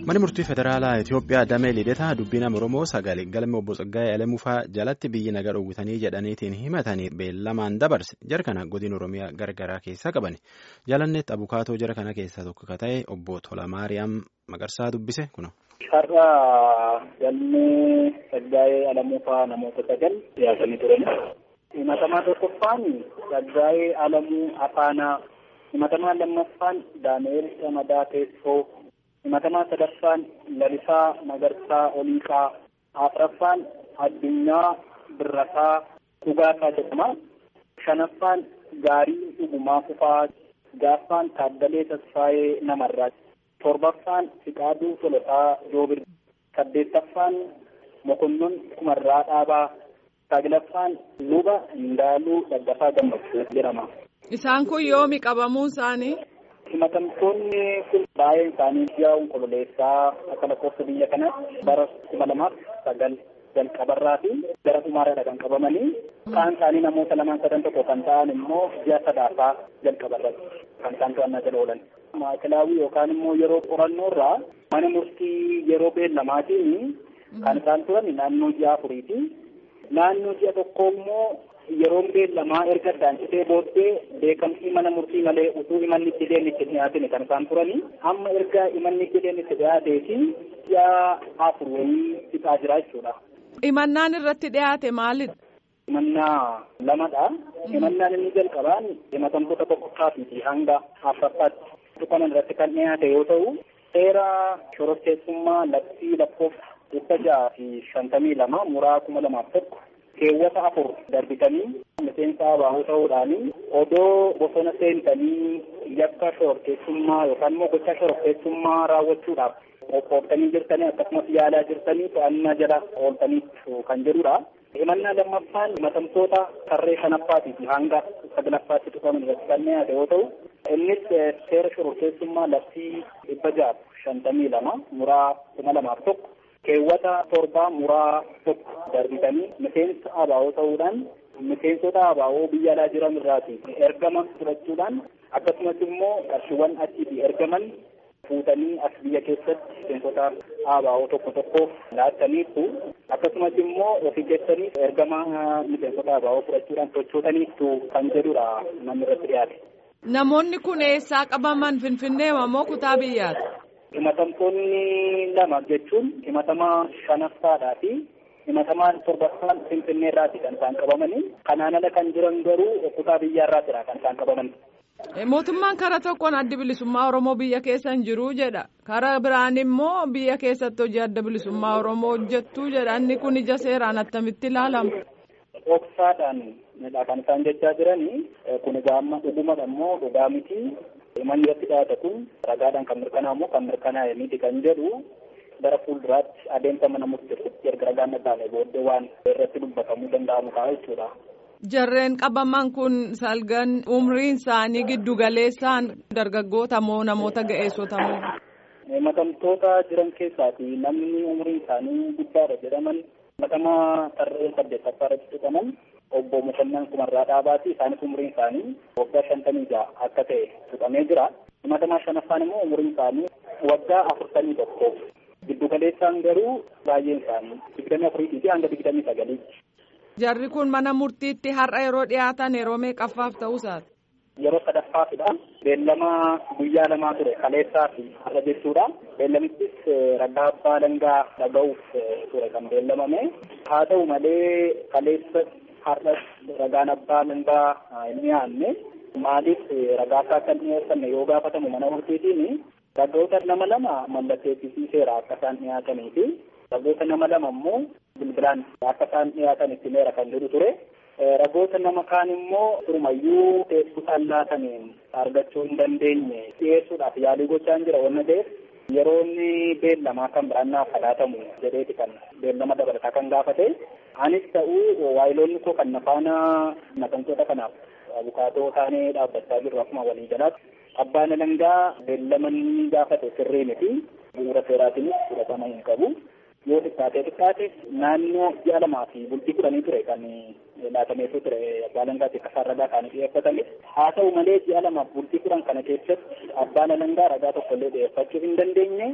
Manni murtii federaalaa Itoophiyaa damee lidetaa dubbiin Oromoo sagalee galma obbo Tsaggaayee Alamufaa jalatti biyyi nagaa dhoowwitanii jedhaniitiin himatanii beellamaan dabarse jara kana godina Oromiyaa gargaraa keessaa qaban jaalanneetti abukaatoo jara kana keessaa tokko ka ta'e obbo Tolamaariyaam Maqarsaa dubbise kuno. Har'a galmee Tsaggaayee Alamufaa namoota sagal dhiyaatanii turan. Himatamaa tokkoffaan Tsaggaayee Alamuu Afaanaa. Himatamaa lammaffaan Daani'eel Shamadaa Teessoo. himatamaa sadaffaan lalisaa magarsaa oliiqaa afraffaan addunyaa birrasaa dhugaasaa jedhama shanaffaan gaarii dhugumaa kufaa jaaffaan taaddalee tasfaayee namarraa torbaffaan fiqaaduu tolosaa joobir saddeettaffaan mokonnon kumarraa dhaabaa saglaffaan luba indaaluu daggafaa gammachuu jedhama. Isaan kun yoomi qabamuun isaanii? himatamtoonni kun baay'een isaanii ji'a onkololeessaa akka lakkoofsa biyya kanatti bara kuma lamaaf sagal jalqabarraa fi gara dhumaarra kan qabamanii kaan isaanii namoota lamaan sadan tokko kan ta'an immoo ji'a sadaafaa jalqabarratti kan isaan to'annaa jala oolan. Maakilaawii yookaan immoo yeroo qorannoo irraa mana murtii yeroo beellamaatiin kan isaan turan naannoo ji'a afuriiti. Naannoo ji'a tokko immoo yeroon beellamaa erga addaansitee booddee beekamtii mana murtii malee utuu imanni itti deemni itti dhiyaatin kan isaan turani amma erga imanni itti deemni itti dhiyaateeti ji'a afur wayii fixaa jira jechuudha. Imannaan irratti dhiyaate maalidha? Himannaa lamadha. Himannaan inni jalqabaan himatamtoota tokkoffaatiiti hanga afuraffaatti tuqaman irratti kan dhiyaate yoo ta'u seera shororkeessummaa labsii lakkoofsa dhibba jaha fi shantamii lama muraa kuma lamaaf tokko keewwata afur darbitanii miseensa abaa'oo ta'uudhaan odoo bosona seentanii yakka shororkeessummaa yookaan immoo gocha shororkeessummaa raawwachuudhaaf qophooftanii jirtanii akkasumas yaalaa jirtanii to'annaa jala ooltaniitu kan jedhudha. himannaa lammaffaan himatamtoota tarree shanaffaatiif hanga saglaffaatti tuqaman irratti kan dhiyaate yoo ta'u innis seera shororkeessummaa labsii dhibba jaha shantamii lama muraa kuma lamaaf tokko keewwata torbaa muraa tokko darbitanii miseensa abaa'oo ta'uudhaan miseensota abaa'oo biyya alaa jiran irraati ergama fudhachuudhaan akkasumas immoo qarshiiwwan achiitii ergaman fuutanii as biyya keessatti miseensota abaa'oo tokko tokkoof laattaniitu akkasumas immoo ofii keessanii ergama miseensota abaa'oo fudhachuudhaan sochootaniitu kan jedhudha namni irratti dhiyaate. Namoonni kun eessaa qabaman Finfinnee moo kutaa biyyaati? himatamtoonni lama jechuun himatamaa shanaffaadhaa fi himatamaan torbaffaan finfinnee irraati kan isaan qabamanii kanaan ala kan jiran garuu kutaa biyyaa irraatidha kan isaan qabaman. Mootummaan karaa tokkoon adda bilisummaa Oromoo biyya keessa hin jiru jedha. Karaa biraan immoo biyya keessatti hojii adda bilisummaa Oromoo hojjettu jedha. Inni kun ija seeraan attamitti ilaalama? Dhoksaadhaan kan isaan jechaa jiranii kun egaa amma dhugumadha immoo dhugaa miti. Manni irratti dhiyaate kun ragaadhaan kan mirkanaa'u kan mirkanaa'e miti kan jedhu gara fuulduraatti adeemsa mana murteessutti erga ragaan dhagaame booddee waan irratti dubbatamuu danda'amu ta'a jechuudha. Jarreen qabaman kun salgan umriin isaanii giddu galeessaan dargaggoota moo namoota ga'eessota moo? Himatamtoota jiran keessaati namni umriin isaanii guddaadha jedhaman himatamaa tarree saddeettaffaa irratti tuqaman obbo Mokonnan Kumarraa Dhaabaati isaanis umriin isaanii waggaa shantamii jaha akka ta'e tuqamee jira. Himatamaa shanaffaan immoo umriin isaanii waggaa afurtamii tokko. Giddu galeessaan garuu baay'een isaanii digdamii afuriitii fi hanga digdamii sagaliitti. Jarri kun mana murtiitti har'a yeroo dhiyaatan yeroo meeqaffaaf ta'uu isaati? Yeroo sadaffaafidha. Beellama guyyaa lamaa ture kaleessaa fi har'a jechuudha. Beellamittis ragaa abbaa dangaa dhaga'uuf ture kan beellamame. Haa ta'u malee kaleessa har'as ragaan abbaa dangaa hin dhiyaanne maaliif ragaasaa kan dhiyeessanne yoo gaafatamu mana murtiitiin ragoota nama lama mallatteessisiiseera akka isaan dhiyaatanii fi ragoota nama lama immoo bilbilaan akka isaan dhiyaatan itti meera kan jedhu ture. Ragoota nama kaan immoo turumayyuu teessuudhaan laataniin argachuu hin dandeenye dhiyeessuudhaaf yaalii gochaa jira wanna ta'eef yeroo inni beellamaa kan biraan naaf laatamu jedheeti kan beellama dabalataa kan gaafate. Anis ta'uu waayiloonni koo kan nafaana himatamtoota kanaaf abukaatoo taanee dhaabbachaa jirru akkuma walii jalaatti abbaan alangaa beellamanni gaafate sirrii miti bu'uura seeraatiinis fudhatama hin qabu. yoo xiqqaatee xiqqaate naannoo ji'a lamaa fi bultii kudhanii ture kan laatameetu ture abbaan alangaatti akka isaan ragaa kaanii dhiyeeffatame haa ta'u malee ji'a lamaaf bultii kudhan kana keessatti abbaan alangaa ragaa tokkollee dhiyeeffachuu hin dandeenye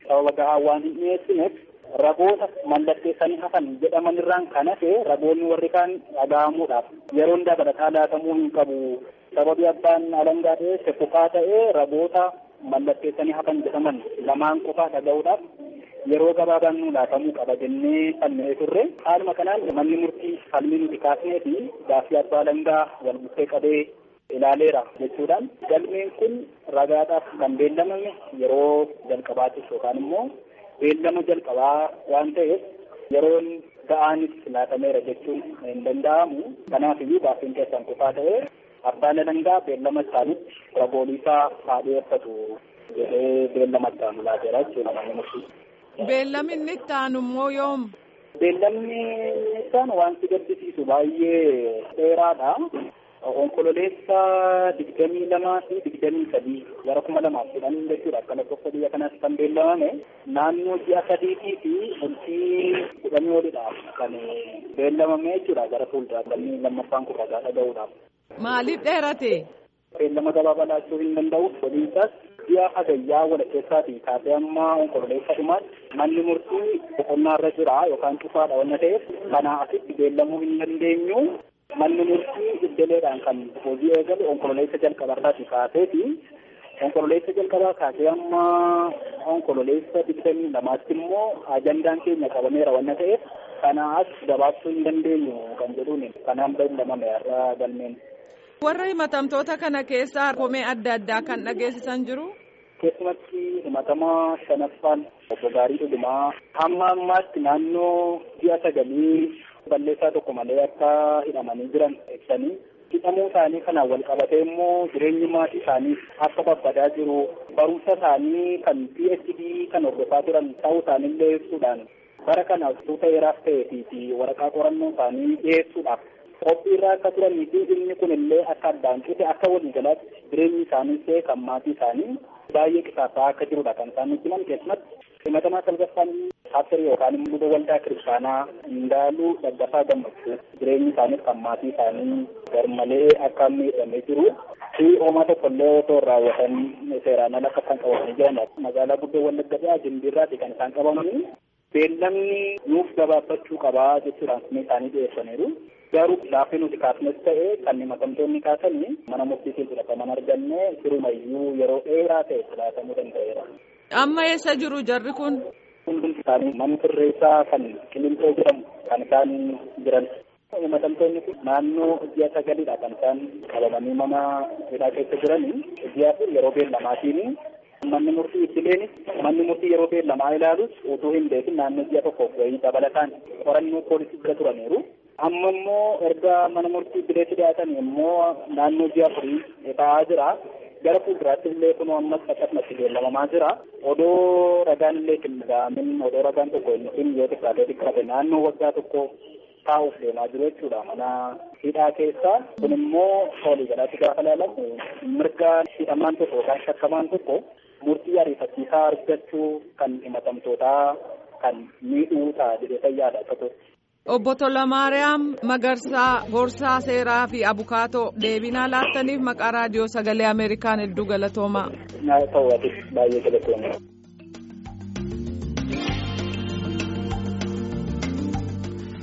sababa gahaa waan hin dhiyeessineef ragoota mallatteessanii hafan jedhaman irraan kan hafe ragoonni warri kaan dhaga'amuudhaaf yeroon dabalataa laatamuu hin qabu sababii abbaan alangaa dhiyeesse kukaa ta'ee ragoota mallatteessanii hafan jedhaman lamaan qofaa dhaga'uudhaaf yeroo gabaabaan nu laatamuu qaba jennee falmee turre haaluma kanaan manni murtii falmii nuti kaasnee fi gaaffii abbaa alangaa wal bukkee qabee ilaaleera jechuudhaan galmeen kun ragaadhaaf kan beellamame yeroo jalqabaatiif yookaan immoo beellama jalqabaa waan ta'eef yeroon ga'aanis laatameera jechuun hin danda'amu kanaaf iyyuu gaaffiin keessan qofaa ta'ee abbaan alangaa beellama isaanitti ragooliisaa haa dhiyeeffatu jedhee beellama ittaanu laateera jechuudha manni murtii. Beellamni inni itti aanu immoo yoom? Beellamni isaan wanti gaddisiisu baay'ee dheeraadha. Onkololeessa digdamii lamaa fi digdamii sadii gara kuma lamaaf kudhan jechuudha akka lakkoofsa biyya kanaatti kan beellamame naannoo ji'a sadiitii fi bultii kudhanii olidhaaf kan beellamame jechuudha gara fuulduraatti galmii lammaffaan kun ragaa dhaga'uudhaaf. Maaliif dheerate? Beellama gabaabaa laachuu hin danda'u waliinsaas ji'a hagayyaa walakkeessaatii kaasee amma onkololeessa dhumaatti manni murtii boqonnaarra jira yookaan cufaadha wanna ta'eef kanaa asitti beellamuu hin dandeenyu. Manni murtii iddeleedhaan kan hojii eegale onkololeessa jalqabarraati kaaseeti. Onkololeessa jalqabaa kaasee amma onkololeessa digdamii lamaatti immoo ajandaan keenya qabameera wanna ta'eef kanaas gabaabsuu hin dandeenyu kan jedhuun kanaan beellamame irraa galmeen. Warra himatamtoota kana keessaa komee adda addaa kan dhageessisan jiru. Keessumatti himatamaa shanaffaan obbo Gaarii Dhugumaa hamma ammaatti naannoo ji'a sagalii balleessaa tokko malee akka hidhamanii jiran ibsanii hidhamuu isaanii kanaan wal qabatee immoo jireenyi maatii isaanii akka babbadaa jiru barumsa isaanii kan PhD kan hordofaa turan ta'uu isaaniillee ibsuudhaan bara kana tuuta heeraaf ta'ee fi waraqaa qorannoo isaanii dhiyeessuudhaaf qophii irraa akka turanii fi inni kun illee akka addaan cite akka waliigalaatti jireenyi isaanii ta'e kan maatii isaanii baay'ee qisaasaa akka jirudha kan isaan nutti himan keessumatti himatamaa salgaffaan Paastor yookaan immoo waldaa kiristaanaa Indaaluu Daggafaa Gammachuu jireenyi isaaniif kan maatii isaanii garmalee akka miidhamee jiru fi homaa tokkollee otoo raawwatan seeraan ala akka isaan qabamanii jiran magaalaa guddoo Wallagga biraa Jimbiirraati kan isaan qabamanii beellamni nuuf gabaabbachuu qabaa jechuudhaan kumee isaanii dhiyeessaniiru. Garuu laaffii nuti kaasnes ta'e kan himatamtoonni kaasanii mana murtiitiin fudhataman arganne sirumayyuu yeroo dheeraa ta'e filaatamuu danda'eera. Amma eessa jiru jarri kun? Hundumti isaanii mana sirreessaa kan Qilincoo jedhamu kan isaan jiran. Himatamtoonni kun naannoo ji'a sagalidha kan isaan qabamanii mana hidhaa keessa jiranii. Ji'a kun yeroo beellamaatiin manni murtii ittileenis manni murtii yeroo beellamaa ilaalus utuu hin beekin naannoo ji'a tokkoof wayii dabalataan qorannoo poolisii bira turaniiru. Amma immoo erga mana murtii bileetti dhiyaatan immoo naannoo ji'a afurii ta'aa jira. gara fuulduraatti illee kun ammas akkasumatti beellamamaa jira. Odoo ragaan illee hin dhaga'amin odoo ragaan tokko hin dhufin yoo xiqqaatee xiqqaate naannoo waggaa tokko taa'uuf deemaa jiru jechuudha mana hidhaa keessa. Kun immoo walii galaatti gaafa ilaalamu mirga hidhamaan tokko yookaan shakkamaan tokko murtii ariifachiisaa argachuu kan himatamtootaa kan miidhuu ta'a jedhee fayyaadha akka Obbo Tolamaariyaam Magarsaa Gorsaa Seeraa fi Abukaatoo deebinaa laattaniif maqaa raadiyoo sagalee Ameerikaan hedduu galatoomaa. Naa ta'uu baay'ee galatoomaa.